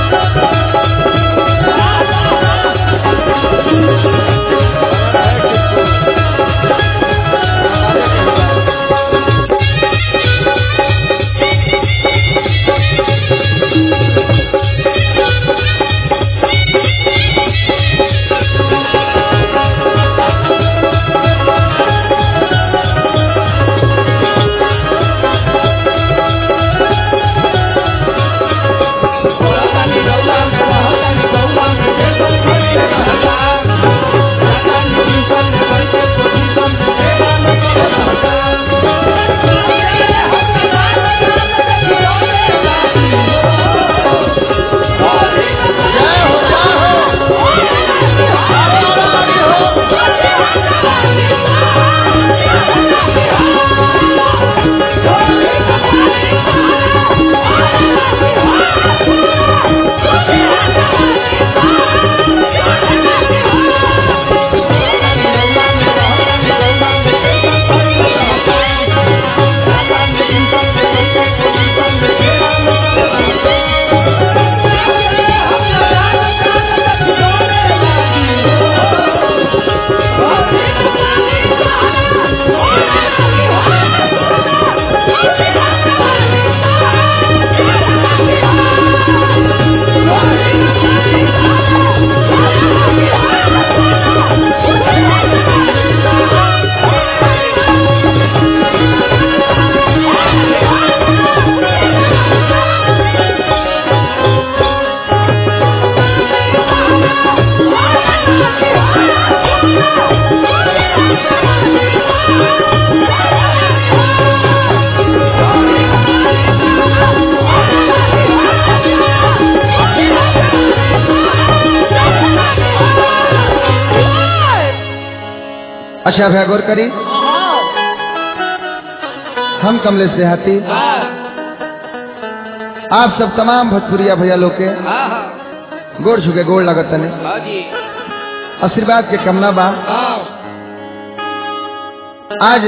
अच्छा भैया गौर करी हम कमलेश देहाती आप सब तमाम भोजपुरिया भैया लोग के गोड़ छुके गोड़ लगत तने आशीर्वाद के कमना बा आज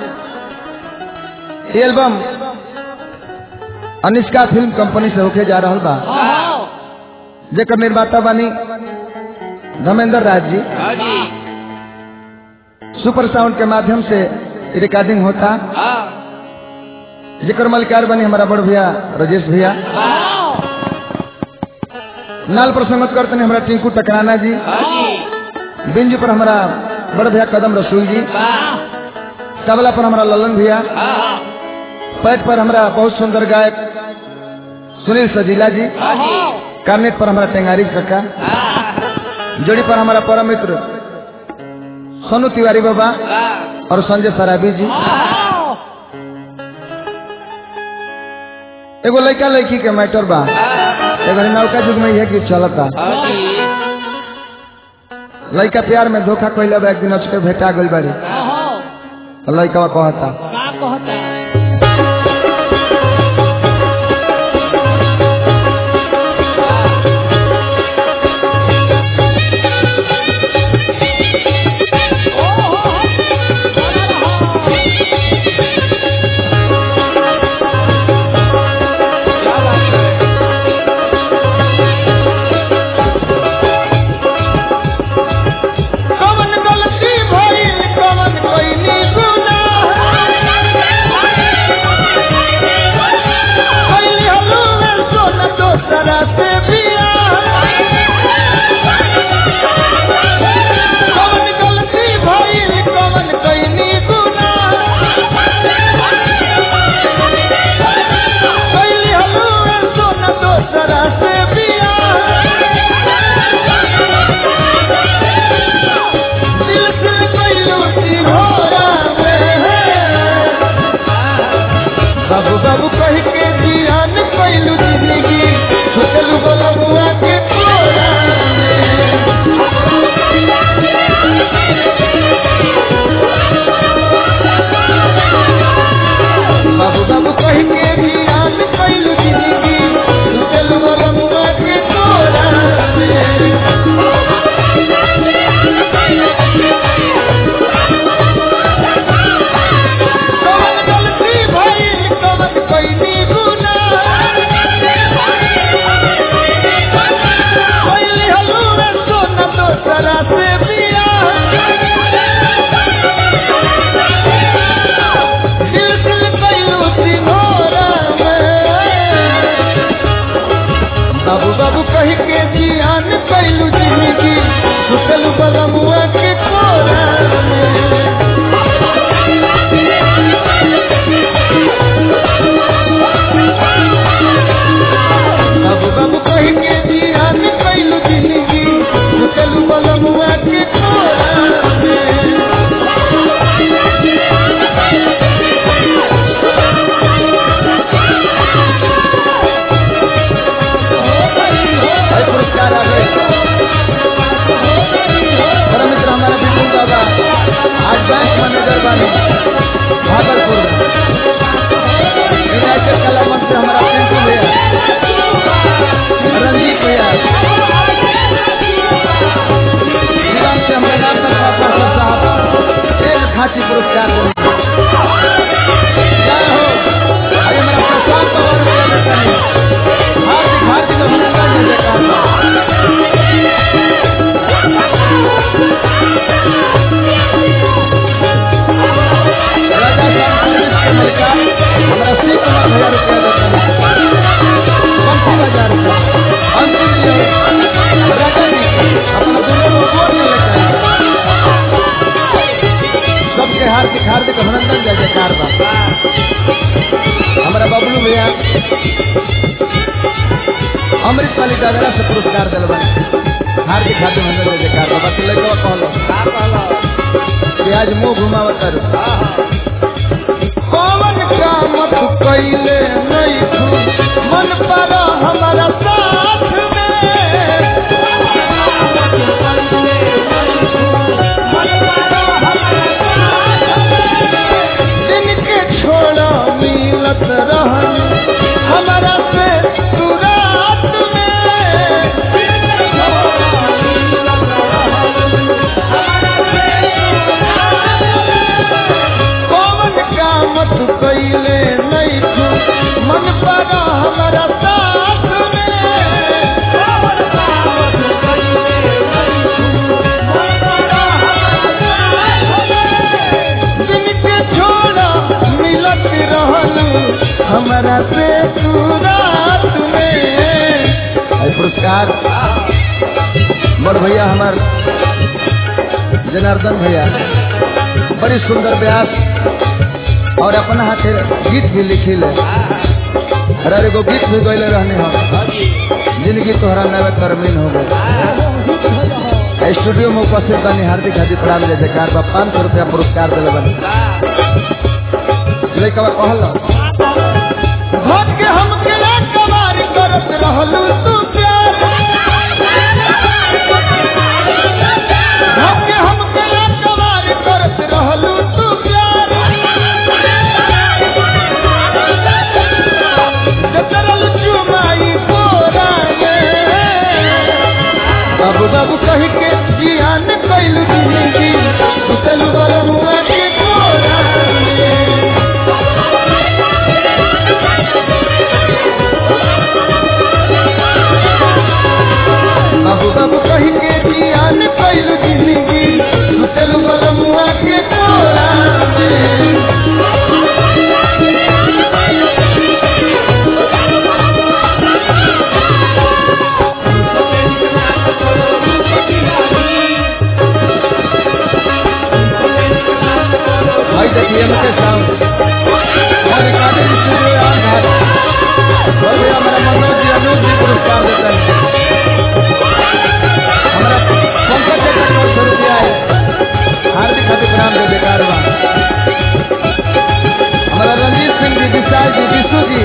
ये एल्बम अनिष्का फिल्म कंपनी से होके जा रहा बा जेकर निर्माता बानी धर्मेंद्र राज जी सुपर साउंड के माध्यम से रिकॉर्डिंग होता जेकर मलिकार बनी हमारा बड़ भैया राजेश भैया नाल पर संगत करते हैं हमारा टिंकू टकराना जी बिंजू पर हमारा बड़ भैया कदम रसूल जी तबला पर हमारा ललन भैया पैट पर हमारा बहुत सुंदर गायक सुनील सजीला जी कार्नेट पर हमारा टेंगारी कक्का जोड़ी पर हमारा परम मित्र सोनू तिवारी बाबा और संजय सराबी जी एगो लड़का लड़की के मैटर बा एगो नौका युग में यह गीत चलता लड़का प्यार में धोखा कैले बा एक दिन अचके भेटा गई बारी लड़का कहता का कहता कवन गलती भइल कवन कइली गुनाह बाबू बाबू कही के जियान कैलू जिंदगी सुतल बलमुआ के कोरा में बाबू बाबू कही के जियान कैलू जिंदगी सुतल बलमुआ के कोरा में भाई पुरस्कार आ गए परम मित्र हमारा विपुल दादा आज बैंक मैनेजर बने भागलपुर में यूनाइटेड कला मंच से हमारा पिंटू भैया रंजीत भैया जीवन से हमारे नाम तक पापा साहब एक खांची पुरस्कार देंगे जय हो अरे मेरा प्रशांत पवार भैया बेटा है हार्दिक हार्दिक अभिनंदन जय जयकार राजा साहब पुलिस के मलिका हमारा श्री कुमार भैया रुपया देता है बंसी बाजार का अंतिम लिए राजा जी अपना दोनों को वोट में लेकर सबके हार्दिक हार्दिक अभिनंदन जय जयकार बा हमारा बबलू भैया अमृत वाली दादरा से पुरस्कार दिल बने हार्दिक हार्दिक अभिनंदन जय जयकार बा बाकी लड़का कहलो कि आज मुंह घुमावत रहो कौन काम तू कैले नहीं तू मन पर हमारा साथ में जिनके छोड़ा मिलत रहन हमारा से तू रात में कौन काम तू कैले नहीं तू मन पर हमारा साथ में जिनके छोड़ा मिलत रहन हमारा से तू रात में है पुरस्कार बड़ भैया हमार जनार्दन भैया बड़ी सुंदर ब्यास और अपना हाथे गीत भी लिखी ले हर एगो गीत भी गैले रहने हम जिंदगी तोहरा नवे तरमीन हो गए स्टूडियो में उपस्थित बनी हार्दिक हार्दिक प्रणाम जय जयकार बा पाँच सौ रुपया पुरस्कार दिले बनी लड़का कहल भट के हम के कबार करत रहलू तू प्यार भट के हम के कबार करत रहलू तू प्यार जतरल चुमाई बोरा बाबू बाबू कही के जियान कैलू जिंदगी सुतल बलमुआ के कोरा में बाबू बाबू कही के जियान कैलू जिंदगी सुतल बलमुआ के कोरा में भाई देखिए मुझे साउंड और रिकॉर्डिंग स्टूडियो यार घर और भैया हमारा मनोज जी अनूप जी पुरस्कार देते हैं हमारा पंकज जी का नौ सौ रुपया है हार्दिक हार्दिक प्रणाम दे बेकार बा हमारा रंजीत सिंह जी विशाल जी विशु जी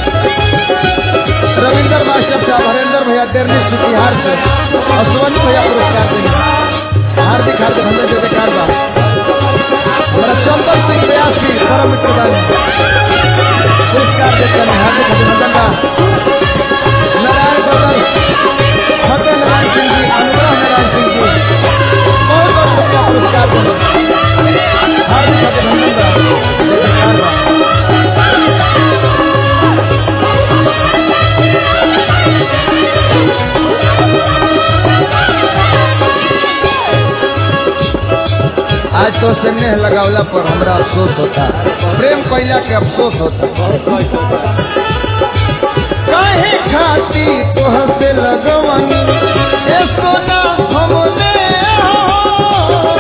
रविंदर मास्टर साहब हरेंद्र भैया देरनी सुतिहार से और सोनू भैया पुरस्कार देंगे हार्दिक हार्दिक हमने दे बेकार बा हमारा चंदन सिंह व्यास जी परम मित्र बने पुरस्कार देते हैं हार्दिक अभिनंदन बा नारायण बदल फतेह नारायण सिंह जी अनुग्रह नारायण सिंह जी बहुत बहुत रुपया पुरस्कार देंगे हार्दिक अभिनंदन बा जय जयकार बा आज तो स्नेह लगावला पर हमरा अफसोस होता प्रेम कैला के अफसोस होता काहे खाती तोह से लगवनी ए सोना हमने हो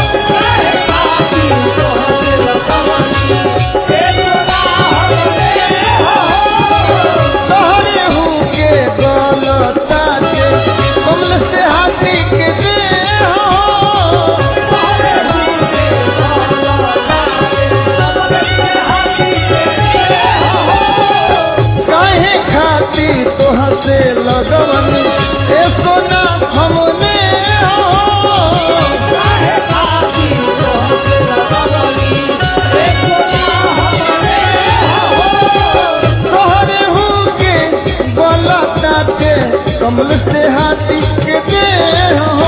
तोहरे हूँ के गलता के कमल से हाथी के दे हो काहे खाती तोह से लगवनी ए सोना हमने हो तोहरे हूँ के गलता के कमल से हाथी के दे हो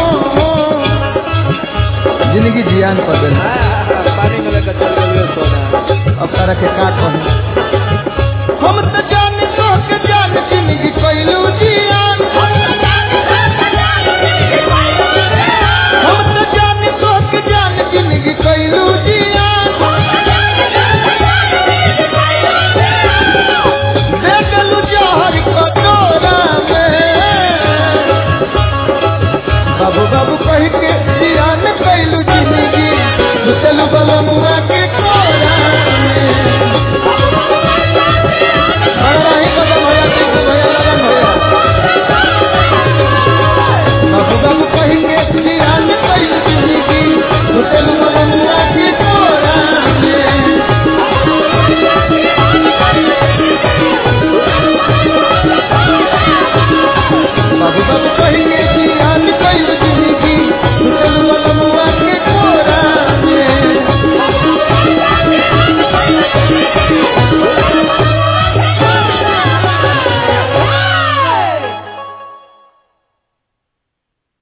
जिंदगी जियान बदल पानी में लेकर चल गए सोना अब तारा के का कहूं हम तो जान तो के जान जिंदगी कैलू जियान हम तो जान तो के जान जिंदगी कैलू जियान देखलू जहर कटोरा में बाबू बाबू कह के जियान कैलू जिंदगी चलू बलमुआ